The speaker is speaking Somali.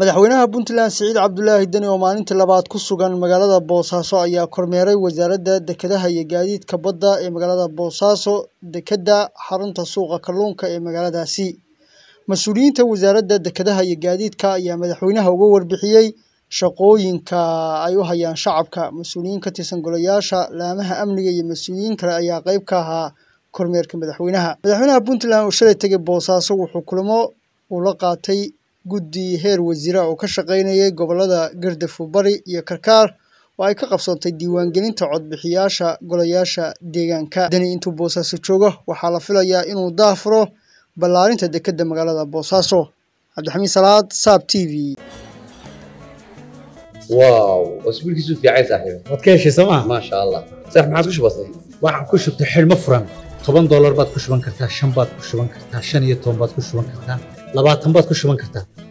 madaxweynaha puntland siciid cabdulaahi deni oo maalintii labaad ku sugan magaalada boosaaso ayaa kormeeray wasaaradda dekedaha iyo gaadiidka badda ee magaalada boosaaso dekedda xarunta suuqa kalluunka ee magaaladaasi mas-uuliyiinta wasaaradda dekedaha iyo gaadiidka ayaa madaxweynaha uga warbixiyey shaqooyinka ay u hayaan shacabka mas-uuliyiin ka tirsan golayaasha laamaha amniga iyo mas-uuliyiin kale ayaa qayb ka ahaa kormeerka madaxweynaha madaxweynaha puntland oo shalay tegay boosaaso wuxuu kulamo uu la qaatay guddi heer wasiira oo ka shaqaynayay gobollada gardafu bari iyo karkaar oo ay ka qabsantay diiwaangelinta codbixiyaasha golayaasha deegaanka deni intuu boosaaso joogo waxaa la filayaa inuu daafuro ballaarinta dekedda magaalada boosaaso cabdixamiid salaad saab t v واو اسبوع كيسو في عايز صاحبي waad ka heshay sooma ما شاء الله صح ما عادش بسيط waxaan ku shubtay xidhmo furan toban doolar baad ku shuban kartaa shan baad ku shuban kartaa shan iyo toban baad ku shuban kartaa labaatan baad ku shuban kartaa